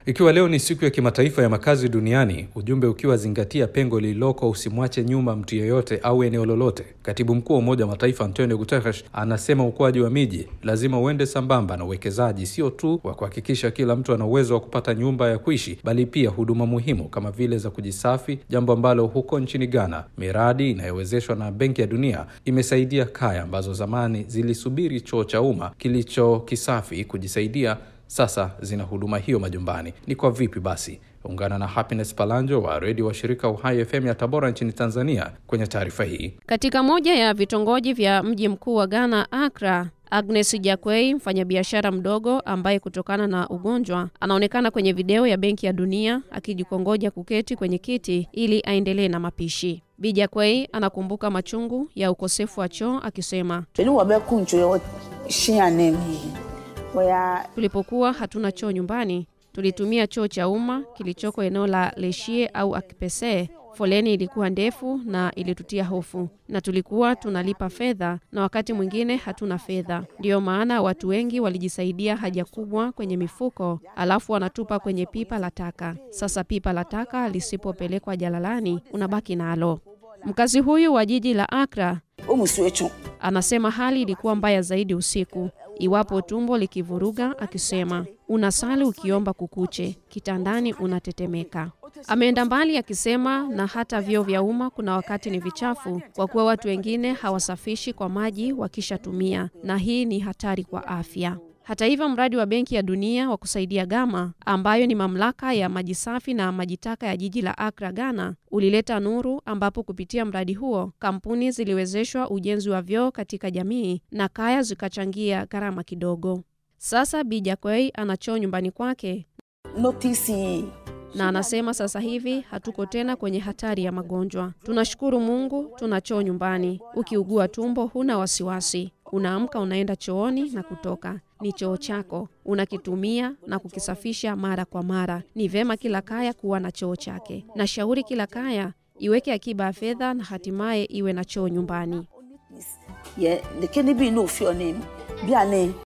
Ikiwa leo ni siku ya kimataifa ya makazi duniani, ujumbe ukiwa zingatia pengo lililoko, usimwache nyuma mtu yeyote au eneo lolote. Katibu mkuu wa Umoja wa Mataifa Antonio Guterres anasema ukuaji wa miji lazima uende sambamba na uwekezaji, sio tu wa kuhakikisha kila mtu ana uwezo wa kupata nyumba ya kuishi, bali pia huduma muhimu kama vile za kujisafi, jambo ambalo huko nchini Ghana miradi inayowezeshwa na Benki ya Dunia imesaidia kaya ambazo zamani zilisubiri choo cha umma kilicho kisafi kujisaidia sasa zina huduma hiyo majumbani. Ni kwa vipi basi? Ungana na Happiness Palanjo wa redio wa shirika Uhai FM ya Tabora nchini Tanzania kwenye taarifa hii. Katika moja ya vitongoji vya mji mkuu wa Ghana, Accra, Agnes Jakwei, mfanyabiashara mdogo ambaye kutokana na ugonjwa anaonekana kwenye video ya Benki ya Dunia akijikongoja kuketi kwenye kiti ili aendelee na mapishi. Bi Jakwei anakumbuka machungu ya ukosefu wa choo akisema, tulipokuwa hatuna choo nyumbani tulitumia choo cha umma kilichoko eneo la Leshie au Akipese. Foleni ilikuwa ndefu na ilitutia hofu, na tulikuwa tunalipa fedha na wakati mwingine hatuna fedha. Ndiyo maana watu wengi walijisaidia haja kubwa kwenye mifuko, alafu wanatupa kwenye pipa la taka. Sasa pipa la taka lisipopelekwa jalalani, unabaki nalo. Mkazi huyu wa jiji la Accra anasema hali ilikuwa mbaya zaidi usiku iwapo tumbo likivuruga, akisema unasali ukiomba kukuche, kitandani unatetemeka. Ameenda mbali akisema na hata vyoo vya umma kuna wakati ni vichafu, kwa kuwa watu wengine hawasafishi kwa maji wakishatumia, na hii ni hatari kwa afya. Hata hivyo, mradi wa Benki ya Dunia wa kusaidia Gama, ambayo ni mamlaka ya maji safi na maji taka ya jiji la Accra, Ghana, ulileta nuru, ambapo kupitia mradi huo kampuni ziliwezeshwa ujenzi wa vyoo katika jamii na kaya zikachangia gharama kidogo. Sasa Bi Jakwei ana choo nyumbani kwake notisi na anasema sasa hivi hatuko tena kwenye hatari ya magonjwa. Tunashukuru Mungu, tuna choo nyumbani. Ukiugua tumbo, huna wasiwasi, unaamka unaenda chooni na kutoka ni choo chako, unakitumia na kukisafisha mara kwa mara. Ni vema kila kaya kuwa na choo chake. Nashauri kila kaya iweke akiba ya fedha na hatimaye iwe na choo nyumbani. ye lekeni bi n'ofio ne bi ane